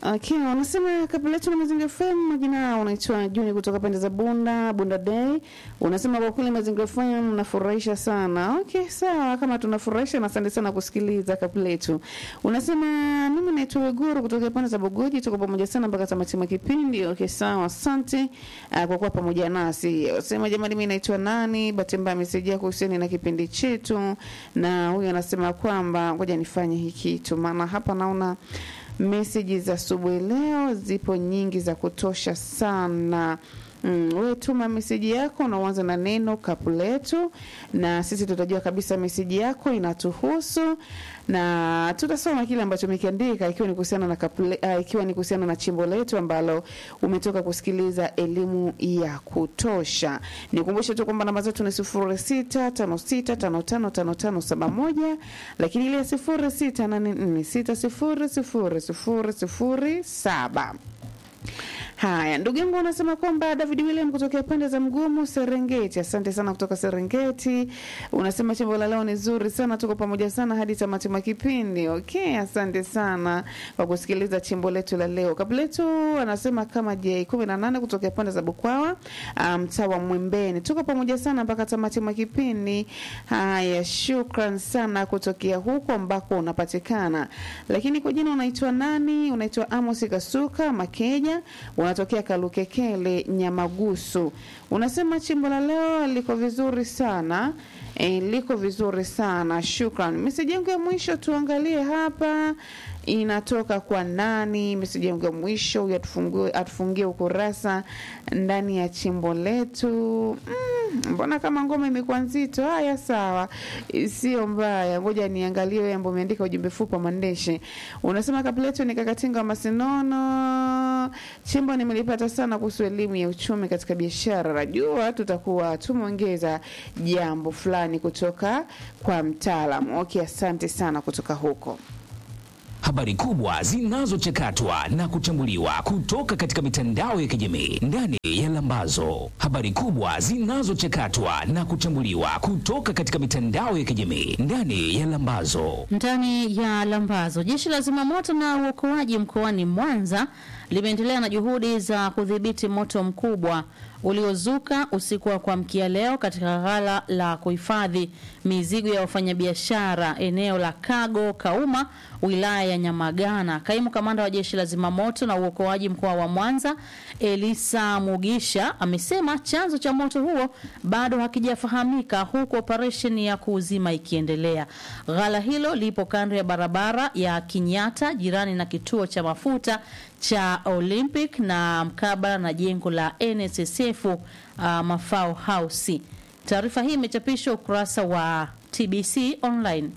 Okay, wanasema kabla yetu na Mazingira FM, majina unaitwa Juni kutoka pande za Bunda, Bunda Day. Unasema kwa kweli Mazingira FM mnafurahisha sana. Okay, sawa, kama tunafurahisha na asante sana kusikiliza kabla yetu. Unasema mimi naitwa Weguru kutoka pande za Bogoji, tuko pamoja sana mpaka tamati mwa kipindi. Okay, sawa, asante uh, kwa kuwa pamoja nasi. Unasema jamani, mimi naitwa nani? Bahati mbaya amesejea kuhusiana na kipindi chetu, na huyu anasema kwamba ngoja nifanye hiki kitu, maana hapa naona meseji za asubuhi leo zipo nyingi za kutosha sana. Mm, wewe tuma meseji yako na uanze na neno kapu letu, na sisi tutajua kabisa meseji yako inatuhusu na tutasoma kile ambacho umekiandika, ikiwa ni kuhusiana na kapu le, uh, ikiwa ni kuhusiana na chimbo letu ambalo umetoka kusikiliza elimu ya kutosha. Nikumbushe tu kwamba namba zetu ni sifuri sita tano sita tano tano tano tano saba moja, lakini ile sifuri sita nane nne sita sifuri sifuri sifuri sifuri saba. Haya, ndugu yangu unasema kwamba David William kutokea pande za Mgumu Serengeti. Asante sana kutoka Serengeti. Unasema chimbo la leo ni zuri sana, tuko pamoja sana hadi tamati mwa kipindi. Okay, asante sana kwa kusikiliza chimbo letu la leo. Kabla letu anasema kama J 18 kutokea pande za Bukwawa, mtaa um, wa Mwembeni. Tuko pamoja sana mpaka tamati mwa kipindi. Haya, shukran sana kutokea huko ambako unapatikana. Lakini kwa jina unaitwa nani? Unaitwa Amos Kasuka Makeja unatokea Kalukekele Nyamagusu. Unasema chimbo la leo liko vizuri sana e, liko vizuri sana shukran. Meseji yangu ya mwisho tuangalie hapa inatoka kwa nani? Meseji yangu ya mwisho huyu atufungie, atufungie ukurasa ndani ya chimbo letu. Mm, mbona kama ngoma imekuwa nzito? Haya, sawa, sio mbaya, ngoja niangalie wewe ambao umeandika ujumbe fupi mandeshe. Unasema kabla yetu ni kakatinga wa Masinono, chimbo nimelipata sana kuhusu elimu ya uchumi katika biashara. Najua tutakuwa tumeongeza jambo fulani kutoka kwa mtaalamu. Okay, asante sana kutoka huko habari kubwa zinazochakatwa na kuchambuliwa kutoka katika mitandao ya kijamii ndani ya Lambazo. Habari kubwa zinazochakatwa na kuchambuliwa kutoka katika mitandao ya kijamii ndani ya Lambazo. Ndani ya Lambazo, jeshi la zimamoto na uokoaji mkoani Mwanza limeendelea na juhudi za kudhibiti moto mkubwa uliozuka usiku wa kuamkia leo katika ghala la kuhifadhi mizigo ya wafanyabiashara eneo la Kago Kauma, wilaya ya Nyamagana. Kaimu kamanda wa jeshi la zimamoto na uokoaji mkoa wa Mwanza, Elisa Mugisha, amesema chanzo cha moto huo bado hakijafahamika, huku operesheni ya kuuzima ikiendelea. Ghala hilo lipo kando ya barabara ya Kinyata, jirani na kituo cha mafuta cha Olympic na mkabala na jengo la NSSF uh, Mafao House. Taarifa hii imechapishwa ukurasa wa TBC online.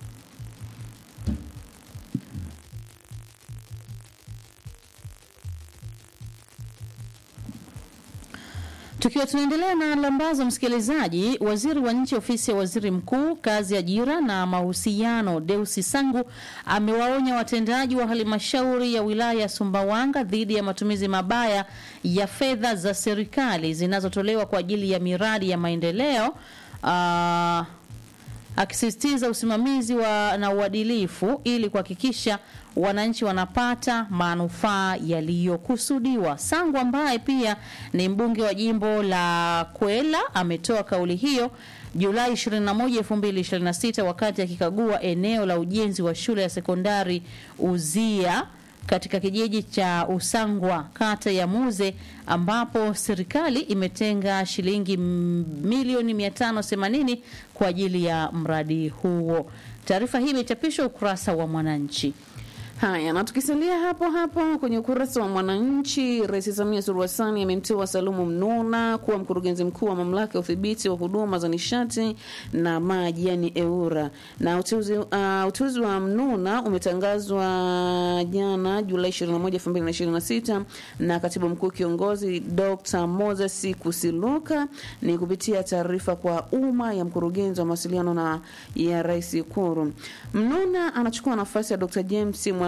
Tukiwa tunaendelea na lambazo, msikilizaji, waziri wa nchi ofisi ya waziri mkuu, kazi, ajira na mahusiano, Deusi Sangu amewaonya watendaji wa halmashauri ya wilaya ya Sumbawanga dhidi ya matumizi mabaya ya fedha za serikali zinazotolewa kwa ajili ya miradi ya maendeleo uh, akisisitiza usimamizi wa na uadilifu ili kuhakikisha wananchi wanapata manufaa yaliyokusudiwa. Sangu ambaye pia ni mbunge wa jimbo la Kwela ametoa kauli hiyo Julai 21, 2026 wakati akikagua eneo la ujenzi wa shule ya sekondari Uzia katika kijiji cha Usangwa kata ya Muze ambapo serikali imetenga shilingi milioni 580 kwa ajili ya mradi huo. Taarifa hii imechapishwa ukurasa wa Mwananchi. Haya, na tukisalia hapo hapo kwenye ukurasa wa Mwananchi, Rais Samia Suluhu Hassan amemteua Salumu Mnuna kuwa mkurugenzi mkuu wa mamlaka ya udhibiti wa huduma za nishati na maji, yani EURA. Na uteuzi, uh, uteuzi wa Mnuna umetangazwa jana Julai 21, 2026 na katibu mkuu kiongozi Dr. Moses Kusiluka ni kupitia taarifa kwa umma ya mkurugenzi wa mawasiliano na ya Rais Ikulu. Mnuna anachukua nafasi ya Dr. James Mwa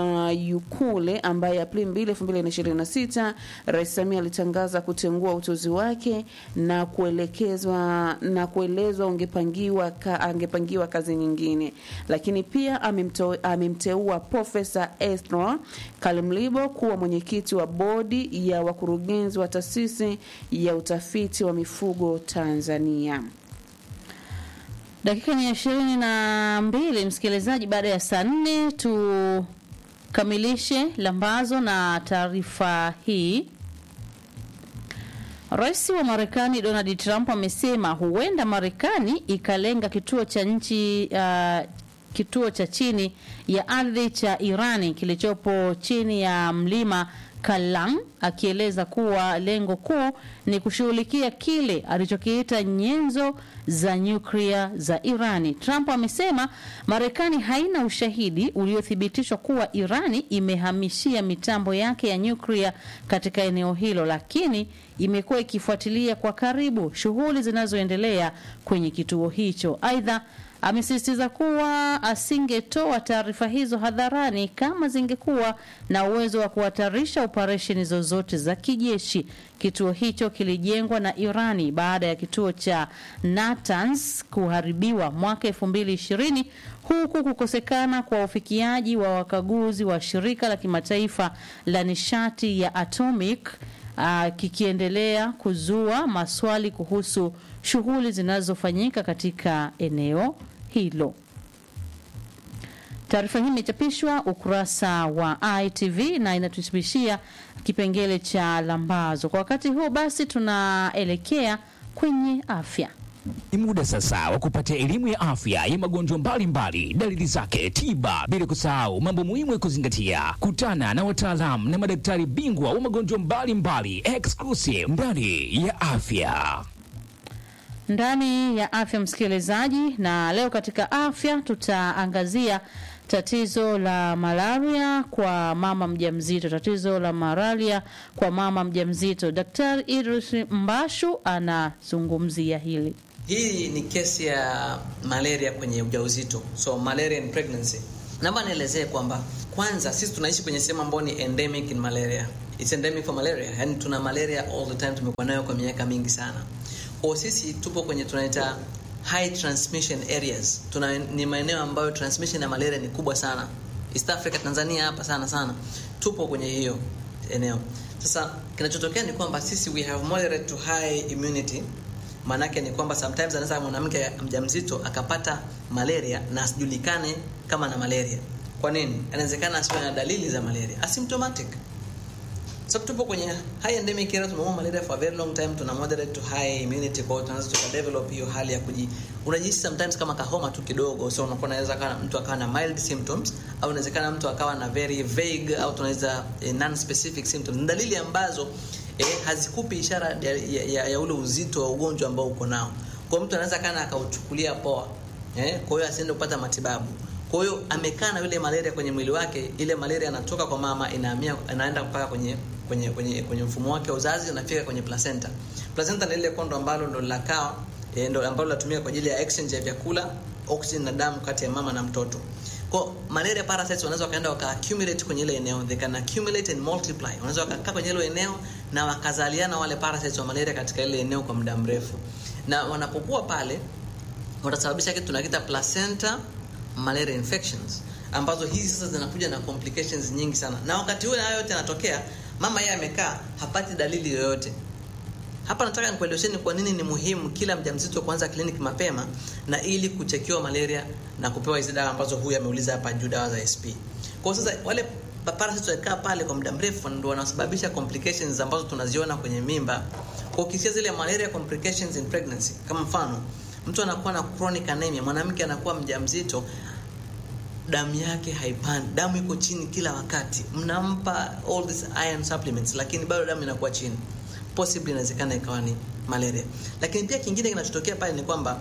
Mayukule ambaye Aprili 2, 2026 Rais Samia alitangaza kutengua uteuzi wake na kuelekezwa na kuelezwa ungepangiwa ka, angepangiwa kazi nyingine, lakini pia amemto- amemteua Profesa Esra Kalimlibo kuwa mwenyekiti wa bodi ya wakurugenzi wa taasisi ya utafiti wa mifugo Tanzania. Dakika ni ishirini na mbili msikilizaji, baada ya saa nne tukamilishe lambazo na taarifa hii. Rais wa Marekani Donald Trump amesema huenda Marekani ikalenga kituo cha nchi uh, kituo cha chini ya ardhi cha Irani kilichopo chini ya mlima Kalam, akieleza kuwa lengo kuu ni kushughulikia kile alichokiita nyenzo za nyuklia za Irani. Trump amesema Marekani haina ushahidi uliothibitishwa kuwa Irani imehamishia mitambo yake ya nyuklia katika eneo hilo, lakini imekuwa ikifuatilia kwa karibu shughuli zinazoendelea kwenye kituo hicho. Aidha, amesisitiza kuwa asingetoa taarifa hizo hadharani kama zingekuwa na uwezo wa kuhatarisha operesheni zozote za kijeshi. Kituo hicho kilijengwa na Irani baada ya kituo cha Natanz kuharibiwa mwaka 2020 huku kukosekana kwa ufikiaji wa wakaguzi wa shirika la kimataifa la nishati ya atomic uh, kikiendelea kuzua maswali kuhusu shughuli zinazofanyika katika eneo hilo. Taarifa hii imechapishwa ukurasa wa ITV na inatuhitibishia kipengele cha lambazo. Kwa wakati huo basi, tunaelekea kwenye afya. Ni muda sasa wa kupata elimu ya afya ya magonjwa mbalimbali, dalili zake, tiba, bila kusahau mambo muhimu ya kuzingatia. Kutana na wataalamu na madaktari bingwa wa magonjwa mbalimbali exclusive ndani ya afya. ndani ya afya msikilizaji, na leo katika afya tutaangazia tatizo la malaria kwa mama mjamzito. Tatizo la malaria kwa mama mjamzito, Daktari Idris Mbashu anazungumzia hili. Hii ni kesi ya malaria kwenye ujauzito, so malaria in pregnancy. Naomba nielezee kwamba kwanza, sisi tunaishi kwenye sehemu ambayo ni endemic in malaria, it's endemic for malaria, yani tuna malaria all the time, tumekuwa nayo kwa miaka mingi sana. Kwa sisi tupo kwenye tunaita high transmission areas, tuna ni maeneo ambayo transmission ya malaria ni kubwa sana. East Africa, Tanzania hapa sana sana, tupo kwenye hiyo eneo. Sasa kinachotokea ni kwamba sisi we have moderate to high immunity maanake ni kwamba sometimes anaweza mwanamke mjamzito akapata malaria na asijulikane kama na malaria. Kwa nini? Inawezekana asiwe na dalili za malaria, asymptomatic. So tupo kwenye high endemic area, tumeua malaria for a very long time, tuna moderate to high immunity, kwa hiyo tunaweza tukadevelop hiyo hali ya kuji unajihisi sometimes kama kahoma tu kidogo, so unakuwa unaweza kana mtu akawa na mild symptoms au inawezekana mtu akawa na very vague au tunaweza eh, non specific symptoms, ni dalili ambazo eh, hazikupi ishara ya, ya, ya, ya ule uzito wa ugonjwa ambao uko nao. Kwa hiyo mtu anaweza kana akauchukulia poa eh, kwa hiyo asiende kupata matibabu. Kwa hiyo amekaa na yule malaria kwenye mwili wake, ile malaria inatoka kwa mama inahamia inaenda mpaka kwenye kwenye kwenye kwenye mfumo wake wa uzazi, inafika kwenye placenta. Placenta ni ile kondo ambalo ndo linakaa eh, ndo ambalo linatumika kwa ajili ya exchange ya vyakula, oxygen na damu kati ya mama na mtoto. Kwa malaria parasites wanaweza wakaenda waka accumulate kwenye ile eneo, they can accumulate and multiply. Wanaweza wakakaa kwenye ile eneo na wakazaliana wale parasites wa malaria katika ile eneo kwa muda mrefu, na wanapokuwa pale watasababisha kitu tunakiita placenta malaria infections ambazo hizi sasa zinakuja na complications nyingi sana, na wakati huo hayo yote yanatokea, mama yeye amekaa hapati dalili yoyote. Hapa nataka nikuelezeni kwa nini ni muhimu kila mjamzito kuanza kliniki mapema na ili kuchekiwa malaria na kupewa hizi dawa ambazo huyu ameuliza hapa juu, dawa za SP. Kwa sasa wale parasites wakikaa pale kwa muda mrefu ndio wanasababisha complications ambazo tunaziona kwenye mimba. Kwa ukisikia zile malaria complications in pregnancy, kama mfano mtu anakuwa na chronic anemia, mwanamke anakuwa mjamzito damu yake haipandi, damu iko chini kila wakati, mnampa all these iron supplements, lakini bado damu inakuwa chini. Possibly inawezekana ikawa ni malaria. Lakini pia kingine kinachotokea pale ni kwamba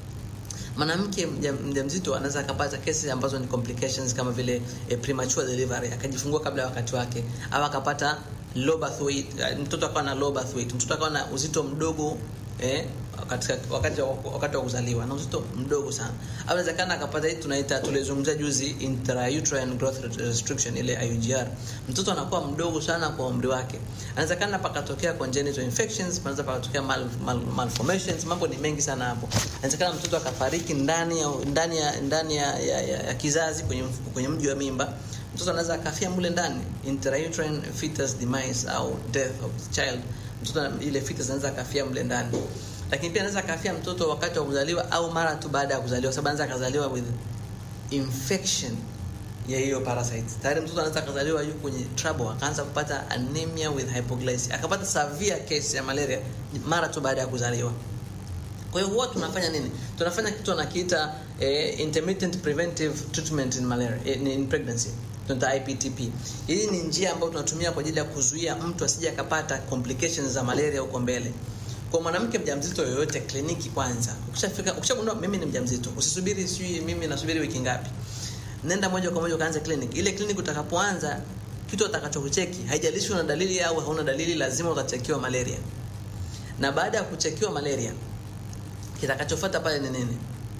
mwanamke mjamzito anaweza akapata kesi ambazo ni complications kama vile eh, premature delivery, akajifungua kabla ya wakati wake, au akapata low birth weight, mtoto akawa na low birth weight, mtoto akawa na uzito mdogo eh, katika wakati wa, wakati wa kuzaliwa na uzito mdogo sana au inawezekana akapata hii tunaita tulizungumzia juzi intrauterine growth restriction ile IUGR mtoto anakuwa mdogo sana kwa umri wake anawezekana pakatokea congenital infections panaweza pakatokea mal, mal, malformations mambo ni mengi sana hapo inawezekana mtoto akafariki ndani ya ndani ya ndani ya, ya, ya, ya kizazi kwenye kwenye mji wa mimba mtoto anaweza akafia mule ndani intrauterine fetus demise au death of the child mtoto ile fetus anaweza akafia mle ndani lakini pia anaweza akafia mtoto wakati wa kuzaliwa au mara tu baada ya kuzaliwa sababu anaweza akazaliwa with infection ya hiyo parasite tayari mtoto anaweza akazaliwa yuko kwenye trouble akaanza kupata anemia with hypoglycemia akapata severe case ya malaria mara tu baada ya kuzaliwa kwa hiyo huwa tunafanya nini tunafanya kitu anakiita eh, intermittent preventive treatment in malaria eh, in pregnancy tunaita IPTP. Hii ni njia ambayo tunatumia kwa ajili ya kuzuia mtu asije akapata complications za malaria huko mbele. Kwa mwanamke mjamzito yoyote, kliniki kwanza. Ukishafika ukishagundua mimi ni mjamzito, usisubiri sijui mimi nasubiri wiki ngapi. Nenda moja kwa moja ukaanze clinic. Ile clinic utakapoanza kitu atakachokucheki, haijalishi una dalili au hauna dalili, lazima utachekiwa malaria. Na baada ya kuchekiwa malaria, kitakachofuata pale ni nini?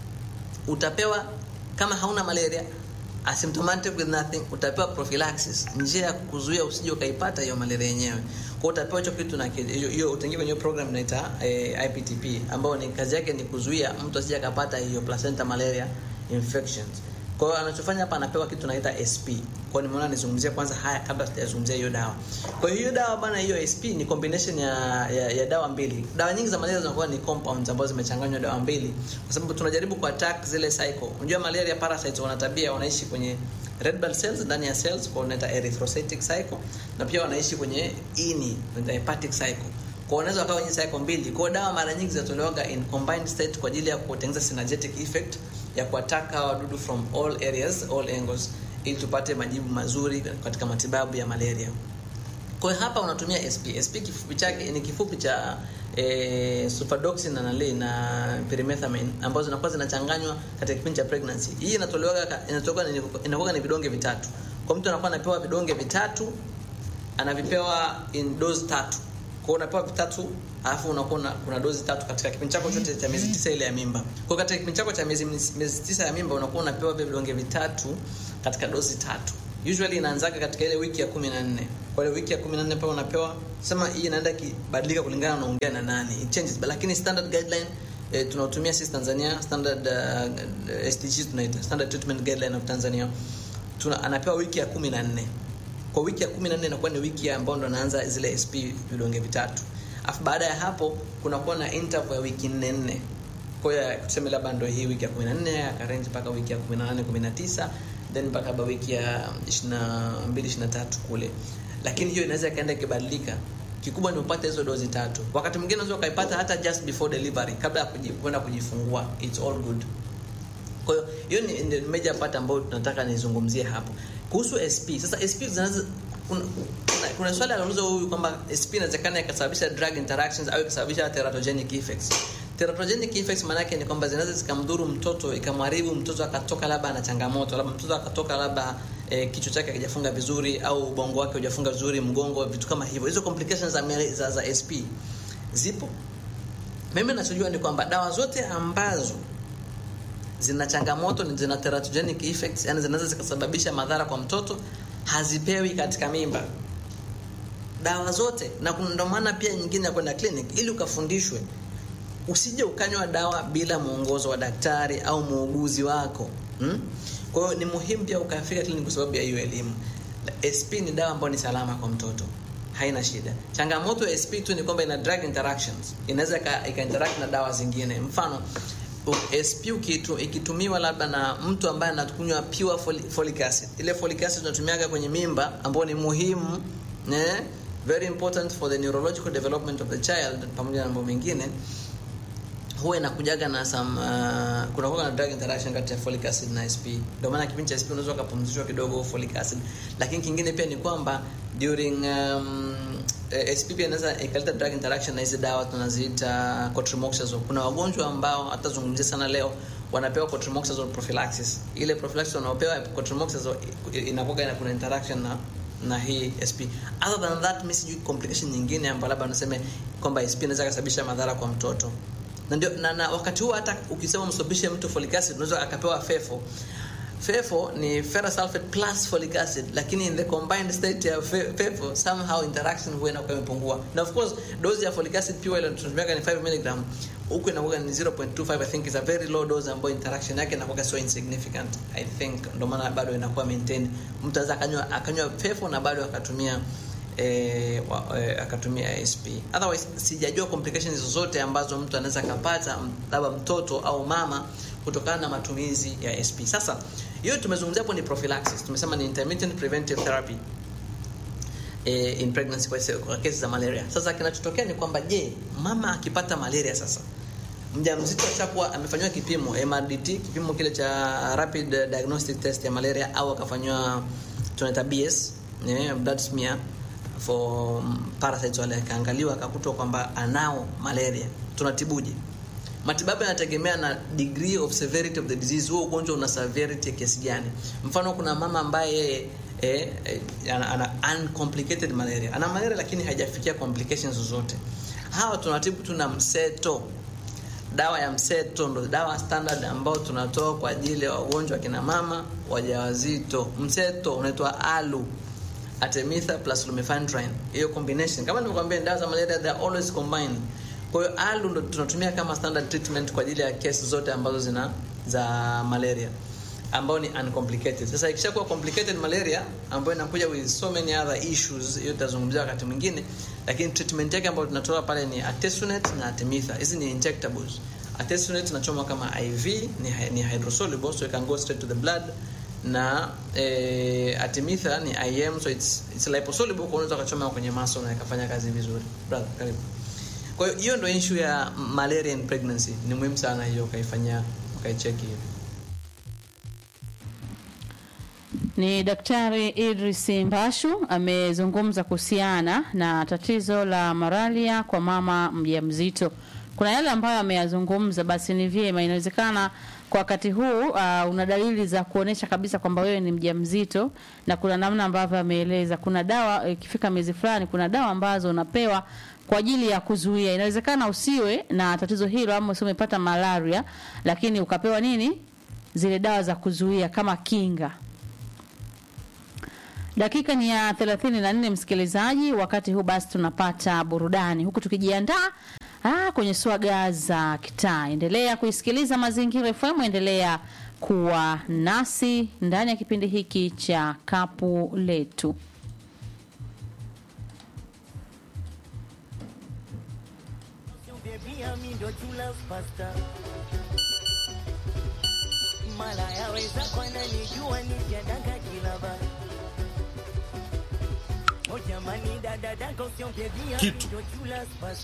Utapewa kama hauna malaria asymptomatic with nothing utapewa prophylaxis njia ya kuzuia usije ukaipata hiyo malaria yenyewe kwa utapewa hicho kitu na hiyo hiyo utaingia kwenye program inaita eh, IPTP ambayo ni kazi yake ni kuzuia mtu asije akapata hiyo placenta malaria infections kwa hiyo anachofanya hapa anapewa kitu naita SP kwa hiyo nimeona nizungumzie kwanza haya kabla sijazungumzia hiyo dawa kwa hiyo hiyo dawa bana hiyo SP ni combination ya, ya, ya dawa mbili dawa nyingi za malaria zinakuwa ni compounds ambazo zimechanganywa dawa mbili kwa sababu tunajaribu ku attack zile cycle unajua malaria parasites wana tabia wanaishi kwenye red blood cells ndani ya cells kwa unaita erythrocytic cycle na pia wanaishi kwenye ini unaita hepatic cycle kwa unaweza wakawa kwenye cycle mbili kwa dawa mara nyingi zinatolewaga in combined state kwa ajili ya kutengeneza synergetic effect ya kuataka wadudu from all areas all angles ili tupate majibu mazuri katika matibabu ya malaria kwa hiyo hapa unatumia SP. SP kifupi chake ni kifupi cha eh, sulfadoxin na nali na pyrimethamine ambazo zinakuwa zinachanganywa katika kipindi cha pregnancy. Hii inatolewa inatoka inakuwa ni vidonge vitatu. Kwa mtu anakuwa anapewa vidonge vitatu anavipewa in dose tatu. Kwa hiyo unapewa vitatu alafu unakuwa kuna dozi tatu katika kipindi chako chote cha miezi tisa ile ya mimba. Kwa hiyo katika kipindi chako cha miezi miezi tisa ya mimba unakuwa unapewa vile vidonge vitatu katika dozi tatu. Usually inaanzaga katika ile wiki ya 14. Kwa ile wiki ya 14 pale unapewa sema hii inaenda kibadilika kulingana na unaongea na nani. It changes but lakini standard guideline eh, tunaotumia sisi Tanzania standard uh, STG tunaita standard treatment guideline of Tanzania. Tuna anapewa wiki ya 14. Kwa wiki ya 14 inakuwa ni wiki ambayo ndo anaanza zile SP vidonge vitatu. Afu baada ya hapo kunakuwa na interval ya wiki 4 4. Kwa hiyo tuseme labda ndio hii wiki ya 14 akarange mpaka wiki ya 18 19 then mpaka ba wiki ya 22 23 kule. Lakini hiyo inaweza ikaenda ikibadilika. Kikubwa ni upate hizo dozi tatu. Wakati mwingine unaweza ukaipata hata just before delivery kabla ya kwenda kujifungua. It's all good. Kwa hiyo hiyo ni, ni major part ambayo tunataka nizungumzie hapo. Kuhusu SP. Sasa SP zinaweza kuna, kuna, kuna swali aliuliza huyu kwamba SP inawezekana ikasababisha drug interactions au ikasababisha teratogenic effects. Teratogenic effects maana yake ni kwamba zinaweza zikamdhuru mtoto, ikamharibu mtoto akatoka labda ana changamoto, labda mtoto akatoka labda e, kichwa chake hakijafunga vizuri au ubongo wake hujafunga vizuri, mgongo, vitu kama hivyo. Hizo complications za, za, za SP zipo. Mimi ninachojua ni kwamba dawa zote ambazo zina changamoto ni zina teratogenic effects, yani zinaweza zikasababisha madhara kwa mtoto, hazipewi katika mimba dawa zote, na ndio maana pia nyingine ya kwenda clinic ili ukafundishwe usije ukanywa dawa bila mwongozo wa daktari au muuguzi wako hmm? Kwa hiyo ni muhimu pia ukafika clinic kwa sababu ya hiyo elimu. SP ni dawa ambayo ni salama kwa mtoto, haina shida. Changamoto ya SP tu ni kwamba ina drug interactions, inaweza ika interact na dawa zingine. Mfano SP ukitu, ikitumiwa labda na mtu ambaye anakunywa pure folic acid, ile folic acid tunatumiaga kwenye mimba ambayo ni muhimu ne? very important for the neurological development of the child pamoja na mambo mengine huwa inakujaga na some uh, kuna kuwa na drug interaction kati ya folic acid na SP. Ndio maana kipindi cha SP unaweza kupumzishwa kidogo folic acid, lakini kingine pia ni kwamba during um, SP pia inaweza ikaleta drug interaction na hizi dawa tunaziita cotrimoxazole. Kuna wagonjwa ambao hatazungumzia sana leo wanapewa cotrimoxazole prophylaxis. Ile prophylaxis wanaopewa cotrimoxazole inakuwa ina kuna interaction na na hii SP. Other than that, mimi sijui complication nyingine ambayo labda naseme kwamba SP inaweza kusababisha madhara kwa mtoto. Na ndio na, na wakati huo hata ukisema msababishe mtu folic acid unaweza akapewa fefo. Fefo ni ferrous sulfate plus folic acid, lakini in the combined state ya fe- fefo somehow interaction huwa inakuwa imepungua. Na of course dose ya folic acid pure ile tunatumia ni 5 mg, huku inakuwa ni 0.25 I think is a very low dose ambayo interaction yake inakuwa so insignificant. I think ndio maana bado inakuwa maintained. Mtu anaweza akanywa akanywa fefo na bado akatumia eh, wa, eh, akatumia ASP. Otherwise sijajua complications zozote ambazo mtu anaweza akapata m- labda mtoto au mama kutokana na matumizi ya SP. Sasa hiyo tumezungumzia hapo ni prophylaxis. Tumesema ni intermittent preventive therapy eh, in pregnancy kwa, kwa kesi za malaria. Sasa kinachotokea ni kwamba je, mama akipata malaria sasa mjamzito ashakuwa amefanywa kipimo MRDT, kipimo kile cha rapid diagnostic test ya malaria, au akafanywa tunaita BS eh, blood smear for mm, parasites wale, akaangaliwa akakutwa kwamba anao malaria, tunatibuje? Matibabu yanategemea na degree of severity of the disease. Huo ugonjwa una severity ya kiasi gani? Mfano, kuna mama ambaye yeye eh, eh, ana, ana uncomplicated malaria, ana malaria lakini haijafikia complications zozote. Hawa tunatibu tuna mseto dawa ya mseto ndo dawa standard ambayo tunatoa kwa ajili ya wagonjwa kina mama wajawazito. Mseto unaitwa alu artemether plus lumefantrine. Hiyo combination kama nilivyokuambia, dawa za malaria they are always combined. Kwa hiyo alu ndo tunatumia kama standard treatment kwa ajili ya kesi zote ambazo zina za malaria ambao ni uncomplicated. Sasa ikishakuwa complicated malaria ambayo inakuja with so many other issues, hiyo tutazungumzia wakati mwingine, lakini treatment yake ambayo tunatoa pale ni artesunate na artemether. Hizi ni injectables. Artesunate tunachoma kama IV, ni, hy- ni hydrosoluble so it can go straight to the blood na eh, artemether ni IM so it's, it's liposoluble, kwa hiyo unaweza kuchoma kwenye muscle na ikafanya kazi vizuri. Brother, karibu. Kwa hiyo hiyo ndio issue ya malaria in pregnancy. Ni muhimu sana hiyo ukaifanyia ukaicheki hiyo. Ni Daktari Idris Mbashu amezungumza kuhusiana na tatizo la malaria kwa mama mjamzito. Kuna yale ambayo ameyazungumza, basi ni vyema, inawezekana kwa wakati huu uh, una dalili za kuonesha kabisa kwamba wewe ni mjamzito, na kuna namna ambavyo ameeleza. Kuna dawa ikifika miezi fulani, kuna dawa ambazo unapewa kwa ajili ya kuzuia. Inawezekana usiwe na tatizo hilo ama usiwe umepata malaria, lakini ukapewa nini, zile dawa za kuzuia kama kinga. Dakika ni ya 34 msikilizaji, wakati huu basi tunapata burudani huku tukijiandaa ah, kwenye swaga za kitaa. Endelea kuisikiliza Mazingira FM, endelea kuwa nasi ndani ya kipindi hiki cha kapu letu. Baby, I'm in the true love pasta. Malaya weza kwana nijua nijadanga kilaba. Oh jamani dada dada usiongea Kitu. ndo true love pasta.